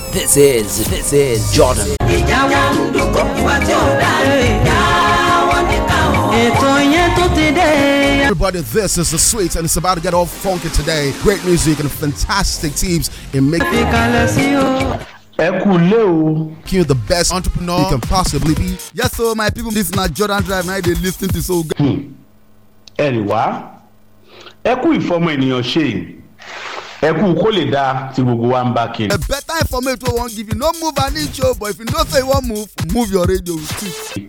This is this is Jordan. ìjà wọn ń dúkọ̀ wá tí ò dá ìjà wọn ní káwọn. ètò yẹn tó ti dé. Everybody, this is the sweet, and it's about to get all funky today. Great music and fantastic teams in making ìkàlẹ̀ sí o. ẹ kú lé o you the best entrepreneur you can possibly be. Yes, so my people, this na Jordan Drive. Now they lis ten to so. ẹ rì wá ẹ kú ìfọmọ ènìyàn ṣe ẹ kú kó lè dáa tí gbogbo wa ń bá kiri. A better information wey we wan give you. No move an inch o, but if you know say you wan move, move your radio with it.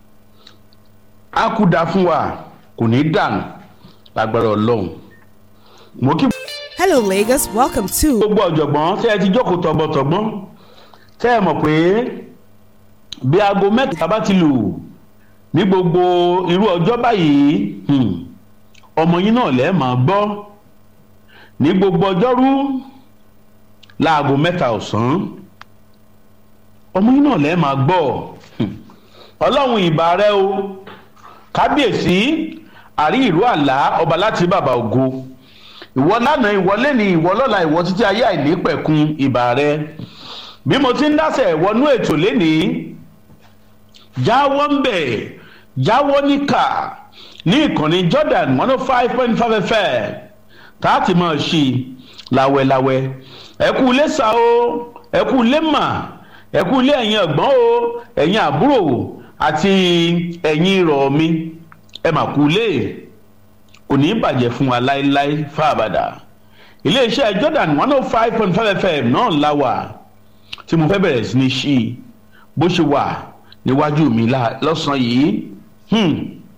a kú da fún wa kò ní dànù lágbára ọlọ́run mo kí Hello, Lagos. Welcome to gbogbo ọ̀jọ̀gbọ́n tẹ́ ẹ ti jókòó tọgbọ́tọgbọ́n tẹ́ ẹ mọ̀ pé bí aago mẹ́ta bá ti lù ní gbogbo irú ọjọ́ báyìí hmm, ọmọ yín náà lẹ́ẹ̀ máa gbọ́ ní gbogbo ọjọ́rú láago mẹ́ta ọ̀sán ọmọ yín náà lẹ́ẹ̀ máa gbọ́ hmm, ọlọ́run ìbà rẹ o kábíyèsí àrí ìlú àlá ọba láti bàbá ògo ìwọ lánàá ìwọ lẹ́ni ìwọ lọ́la ìwọ títí ayé àìnípẹ̀kun ìbà rẹ bí mo ti ń dásẹ̀ wọnú ètò lénìí jáwọ́ ń bẹ̀ jáwọ́ níkà ní ìkànnì jordan one oh five point five fm táàtì máa ṣí láwẹ́láwẹ́ ẹ kú ilé sa o ẹ kú ilé mà ẹ kú ilé ẹ̀yin ẹ̀gbọ́n o ẹ̀yin àbúrò àti ẹ̀yin ìrọ̀ mi ẹ mà kú ilé kò ní í bàjẹ́ fún wa láéláé fáabàdà iléeṣẹ́ jordan one oh five point five fm náà la wà tí mo fẹ́ bẹ̀rẹ̀ sí ní ṣí i bó ṣe wà níwájú mi lá- lọ́sàn-án yìí hmm.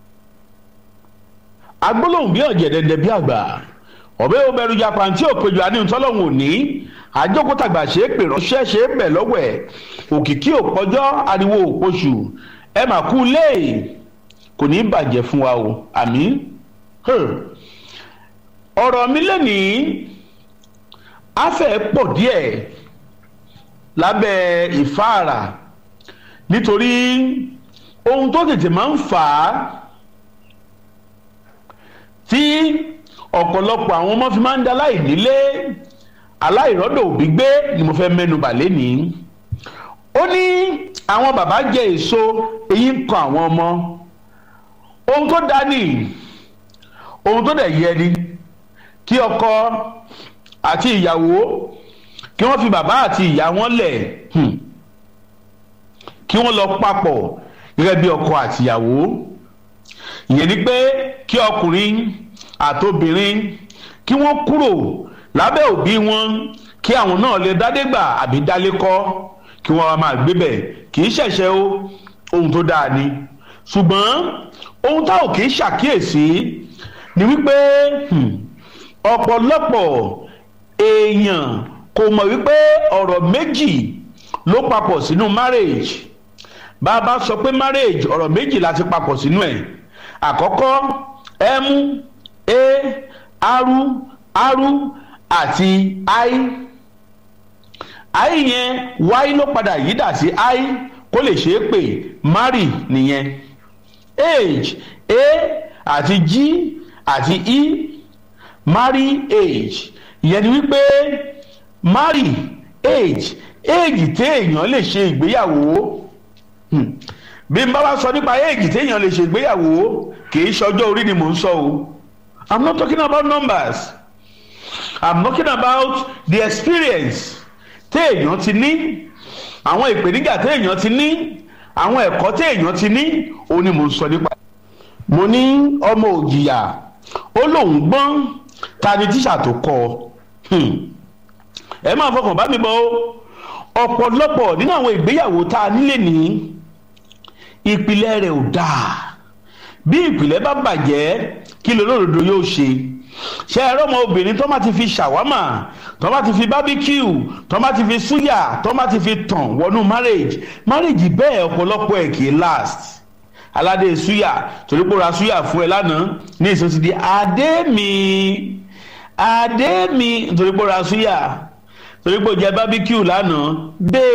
agbólóhùn bí ọ̀jẹ̀ dẹ̀dẹ̀ bí àgbà ọ̀bẹ obẹ̀rù japa tí òpèjọ àníhùn tọ́lọ́hùn òní àjókòtàgbà ṣe é pè ránṣẹ́ ṣe é bẹ̀ lọ́wọ́ ẹ̀ òkìkí òpọ́jọ́ ariwo òpoṣù ẹ mà kú lé kò ní í bàjẹ́ fún wa o àmì ọ̀rọ̀ mi lẹ́nìí afẹ́ pọ̀ díẹ̀ lábẹ́ ìfáàrà nítorí ohun tó tètè máa ń fà á tí ọ̀pọ̀lọpọ̀ àwọn ọmọ fi máa ń da aláìnílé aláìrọ́dọ̀ òbí gbé ni mo fẹ́ mẹ́nu bà lénìí ó ní àwọn bàbá jẹ èso èyí ń kan àwọn ọmọ ohun tó dá ní ohun tó dẹ̀ yẹ ni kí ọkọ àti ìyàwó kí wọ́n fi bàbá àti ìyá wọn lẹ̀ hmm, kí wọ́n lọ papọ̀ gẹ́gẹ́ bí ọkọ àti ìyàwó ìyẹn ni pé kí ọkùnrin àtobìnrin kí wọ́n kúrò lábẹ́ òbí wọn kí àwọn náà lè dádégbà àbí dálé kọ́ kí wọ́n wá máa gbébẹ̀ kì í ṣẹ̀ṣẹ̀ o ohun tó dáa ni ṣùgbọ́n ohun tá ò kì í ṣàkíyèsí ni wípé hmm, ọ̀pọ̀lọpọ̀ èèyàn kò mọ̀ wípé ọ̀rọ̀ méjì ló papọ̀ sínú marriage bá a bá sọ pé marriage ọ̀rọ̀ méjì láti papọ̀ sínú ẹ̀ àkọ́kọ́ m a r r àti i i yẹn y ló padà yídà sí i kó lè ṣeé pè marry nìyẹn age a àti g àti e marry age ìyẹn ni wípé marry age age téèyàn lè ṣe ìgbéyàwó Hmm. bí n bá wá sọ nípa age téèyàn lè ṣe ìgbéyàwó kì í ṣọjọ́ orí ni mò ń sọ o i'm not talking about numbers i'm talking about the experience téèyàn ti ní àwọn ìpèníjà téèyàn ti ní àwọn ẹ̀kọ́ téèyàn ti ní òun ni mò ń sọ nípa mo ní ọmọ òjìyà ó lóun gbọ́n ta ni tíṣà tó kọ́ ọ Hmm. ẹ máa fọkàn bá mi bọ ó ọ̀pọ̀lọpọ̀ nínú àwọn ìgbéyàwó tá a nílé ní ìpìlẹ̀ rẹ̀ ò dáa bí ìpìlẹ̀ bá bàjẹ́ kí lolódodo yóò ṣe ṣe ẹ̀rọ ọmọ obìnrin tó má ti fi ṣàwámà tó má ti fi bábíkíù tó má ti fi súyà tó má ti fi tàn wọnú marriage marriage bẹ́ẹ̀ ọ̀pọ̀lọpọ̀ ẹ̀ kì í last aládé súyà torí pé ó ra súyà fún ẹ lánàá ní ìsọ ti di adé mi adé mi nítorí pé ó ra súyà torí pé ó jẹ bábíkíù lánàá bẹ́ẹ̀.